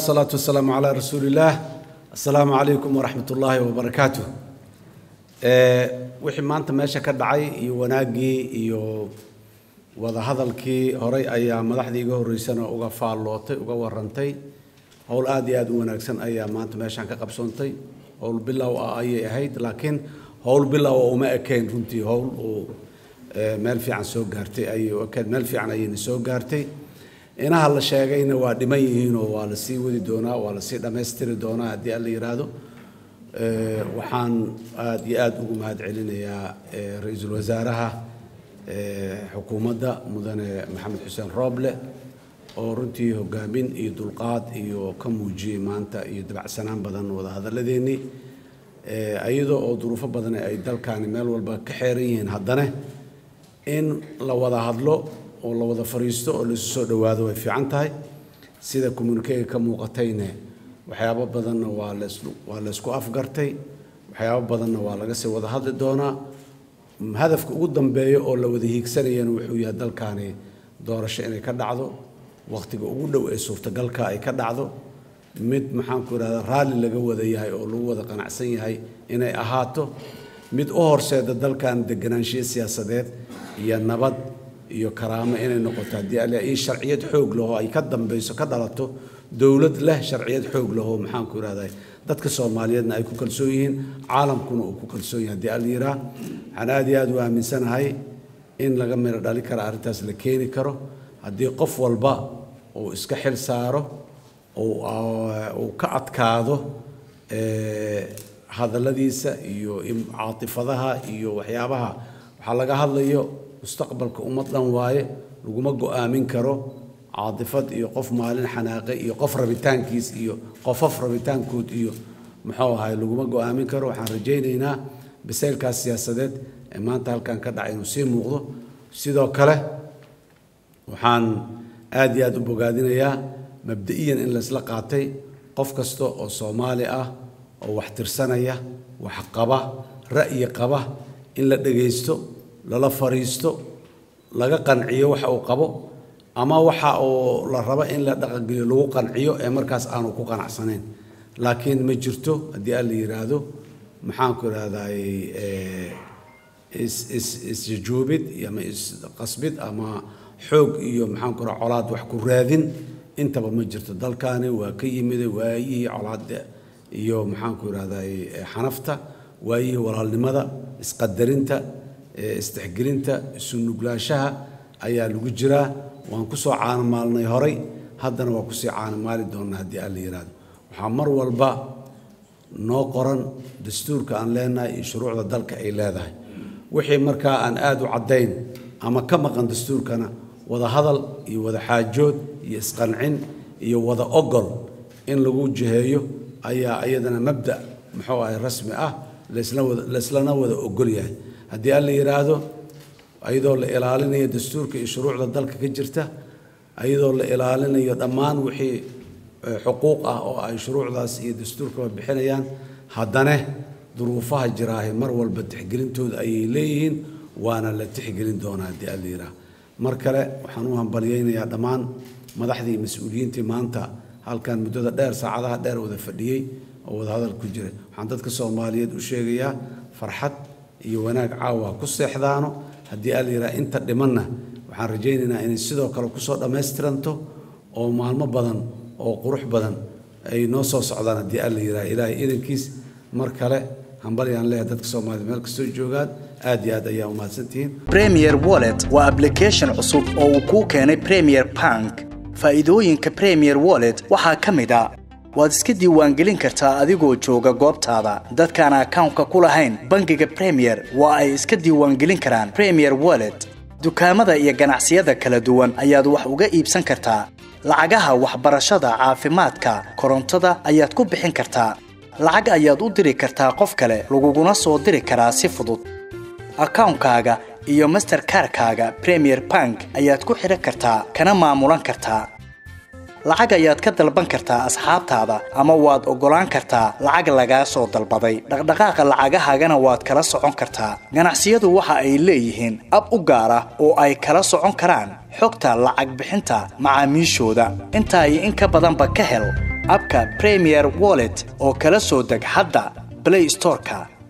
salaatu wasalaamu calaa rasuulillaah assalaamu calaykum waraxmat ullaahi wabarakaatuh wixii maanta meesha ka dhacay iyo wanaaggii iyo wadahadalkii horay ayaa madaxdii iga horreysana uga faallootay uga warantay howl aad iyo aad u wanaagsan ayaa maanta meeshaan ka qabsoontay howl bilow ah ayay ahayd laakiin howl bilow ah uma ekayn runtii howl uu meel fiican soo gaartay ayay u ekayd meel fiican ayayna soo gaartay inaha la sheegayna waa dhiman yihiinoo waa la sii wadi doonaa waa la sii dhammaystiri doonaa haddii alla yidhaahdo waxaan aad iyo aad ugu mahad celinayaa ra-iisul wasaaraha xukuumadda mudane maxamed xuseen rooble oo runtii hogaamin iyo dulqaad iyo ka muujiyey maanta iyo dabacsanaan badan wadahadalladeennii iyadoo oo duruufo badan ay dalkaani meel walba ka xeeran yihiin haddana in la wada hadlo oo la wada fariisto oo laisu soo dhowaado way fiican tahay sida communikega ka muuqatayne waxyaabo badanna waa waa laysku afgartay waxyaabo badanna waa laga sii wada hadli doonaa hadafka ugu dambeeya oo la wada hiigsanayana wuxuu yahay dalkaani doorasho inay ka dhacdo wakhtiga ugu dhow ee suurtagalka ay ka dhacdo mid maxaanku idhahdaa raalli laga wada yahay oo lagu wada qanacsan yahay inay ahaato mid u horseeda dalkan deganaanshiyo siyaasadeed iyo nabad iyo karaamo inay noqoto haddii alle in sharciyad xoog lahoo ay ka dambayso ka dhalato dowlad leh sharciyad xoog lahoo maxaanku idhahdaa dadka soomaaliyeedna ay ku kalsoon yihiin caalamkuna uu ku kalsoon yahay haddii alla yiraa waxaan aad iyo aad u aaminsanahay in laga miro dhali kara arrintaas la keeni karo haddii qof walba uu iska xil saaro uu ka adkaado hadalladiisa iyo caatifadaha iyo waxyaabaha waxaa laga hadlayo mustaqbalka ummad dhan waaye laguma go'aamin karo caatifad iyo qof maalin xanaaqe iyo qof rabitaankiis iyo qofaf rabitaankood iyo muxuu ahay laguma go'aamin karo waxaan rajaynaynaa bisaylkaas siyaasadeed ee maanta halkan ka dhacay inuu sii muuqdo sidoo kale waxaan aad iyo aad u bogaadinayaa mabda'iyan in laysla qaatay qof kasta oo soomaali ah oo wax tirsanaya wax qaba ra'yi qaba in la dhegaysto lala fariisto laga qanciyo waxa uu qabo ama waxa uu la rabo in la dhaqangeliyo lagu qanciyo ee markaas aanu ku qanacsanayn laakiin ma jirto haddii aan la yidhaahdo maxaanku idhahdaay isjajoobid ama isqasbid ama xoog iyo maxaanku idhahda colaad wax ku raadin intaba ma jirto dalkaani waa ka yimida waayihii colaadda iyo maxaanku idhahdaay xanafta waayihii walaalnimada isqadarinta isdexgelinta isu nuglaanshaha ayaa lagu jiraa waan ku soo caanamaalnay horay haddana waa kusii caanamaali doonnaa haddii aan la yidhaahdo waxaa mar walba noo qoran dastuurka aan leenahay iyo shuruucda dalka ay leedahay wixii markaa aan aad u caddayn ama ka maqan dastuurkana wada hadal iyo wada xaajood iyo isqancin iyo wada ogol in lagu jiheeyo ayaa iyadana mabda muxuu ahay rasmi ah laislana wada ogol yahay haddii aan la yidhaahdo ayadoo la ilaalinayo dastuurka iyo shuruucda dalka ka jirta ayadoo la ilaalinayo dhammaan wixii xuquuq ah oo ay shuruucdaas iyo dastuurkaba bixinayaan haddana duruufaha jiraahe mar walba tixgelintooda ayay leeyihiin waana la tixgelin doonaa haddii aan la yidhaahdo mar kale waxaan u hambalyaynayaa dhammaan madaxdii mas-uuliyiintii maanta halkan muddada dheer saacadaha dheer wada fadhiyey oo wada hadal ku jiray waxaan dadka soomaaliyeed u sheegayaa farxad iyo wanaag caawa ku seexdaano haddii aan la yidhaha inta dhimanna waxaan rajaynaynaa inay sidoo kale kusoo dhammaystiranto oo maalmo badan oo qurux badan ay noo soo socdaan haddii aan la yidhaha ilaahay idankiis mar kale hambalyaan leeyahay dadka soomaaliyed meel kastoo joogaan aad iyo aad ayaa umahadsantihiin premier wallet waa application cusub oo uu kuu keenay premier bank faa'iidooyinka premier wallet waxaa ka mid a waad iska diiwaangelin kartaa adigoo jooga goobtaada dadkaan akawnka ku lahayn bangiga premier waa ay iska diiwaangelin karaan premier wallet dukaamada iyo ganacsiyada kala duwan ayaad wax uga iibsan kartaa lacagaha waxbarashada caafimaadka korontada ayaad ku bixin kartaa lacag ayaad u diri kartaa qof kale laguguna soo diri karaa si fudud akawnkaaga iyo masterkarkaaga premier bank ayaad ku xidhan kartaa kana maamulan kartaa lacag ayaad ka dalban kartaa asxaabtaada ama waad oggolaan kartaa lacag lagaa soo dalbaday dhaqdhaqaaqa lacagahaagana waad kala socon kartaa ganacsiyadu waxa ay leeyihiin ab u gaar ah oo ay kala socon karaan xogta lacag bixinta macaamiishooda intaa iyo in ka badanba ka hel abka premier wallet oo kala soo deg hadda play storeka